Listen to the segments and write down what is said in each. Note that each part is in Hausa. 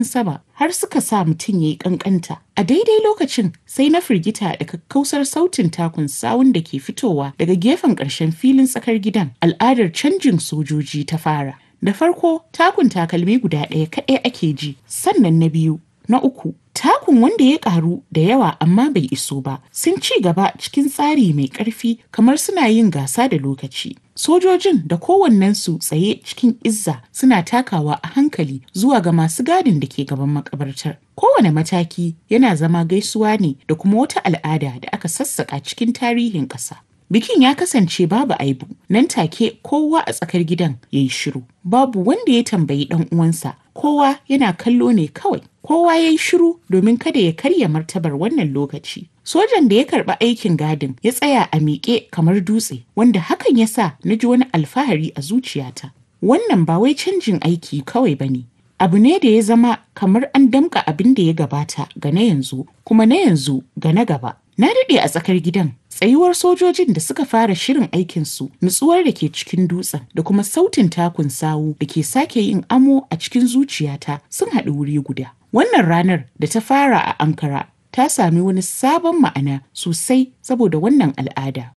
sama har suka sa mutum ya yi ƙanƙanta. A daidai lokacin sai na firgita da kakkausar sautin takun sawun da ke fitowa daga gefen ƙarshen filin tsakar gidan. Al'adar canjin sojoji ta fara. Da farko takun takalmi guda ɗaya kaɗai ake ji, sannan na biyu, na uku, takun wanda ya ƙaru da yawa amma bai iso ba, sun ci gaba cikin tsari mai ƙarfi kamar suna yin gasa da lokaci. Sojojin da kowannensu tsaye cikin izza suna takawa a hankali zuwa ga masu gadin da ke gaban makabartar. Kowane mataki yana zama gaisuwa ne da kuma wata al'ada da aka sassaƙa cikin tarihin ƙasa. Bikin ya kasance babu aibu, nan take kowa a tsakar gidan ya yi shiru. Babu wanda ya tambayi ɗan uwansa, kowa yana kallo ne kawai. Kowa ya yi shiru domin kada ya karya martabar wannan lokaci. Sojan da ya karɓi aikin gadin ya tsaya a miƙe kamar dutse, wanda hakan ya sa na ji wani alfahari a zuciyata. Wannan ba wai canjin aiki kawai ba ne. Abu ne da ya zama kamar an damƙa abin da ya gabata ga na yanzu, kuma na yanzu ga na gaba. Na daɗe a tsakar gidan, tsayuwar sojojin da suka fara shirin aikinsu, nutsuwar da ke cikin dutsen da kuma sautin takun sawu da ke sake yin amo a cikin zuciyata sun haɗu wuri guda. Wannan ranar da ta fara a Ankara ta sami wani sabon ma'ana sosai saboda wannan al'ada.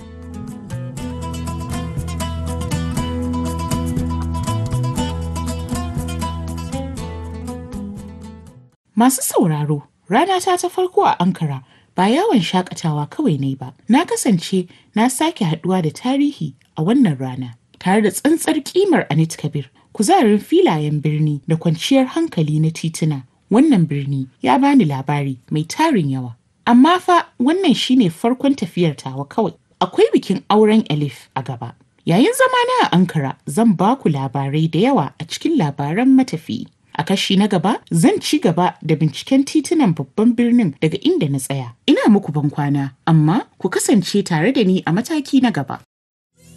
Masu sauraro, rana ta ta farko a Ankara ba yawon shakatawa kawai ne ba. Na kasance na sake haduwa da tarihi a wannan rana tare da tsantsar kimar Anit Kabir, kuzarin filayen birni da kwanciyar hankali na tituna. Wannan birni ya bani labari mai tarin yawa. Amma fa wannan shine farkon tafiyar tawa kawai. Akwai bikin auren Elif a gaba. Yayin zamana a Ankara zan ba ku labarai da yawa a cikin labaran matafiyi. A kashi na gaba zan ci gaba da binciken titunan babban birnin daga inda na tsaya. Ina muku ban kwana, amma ku kasance tare da ni a mataki na gaba.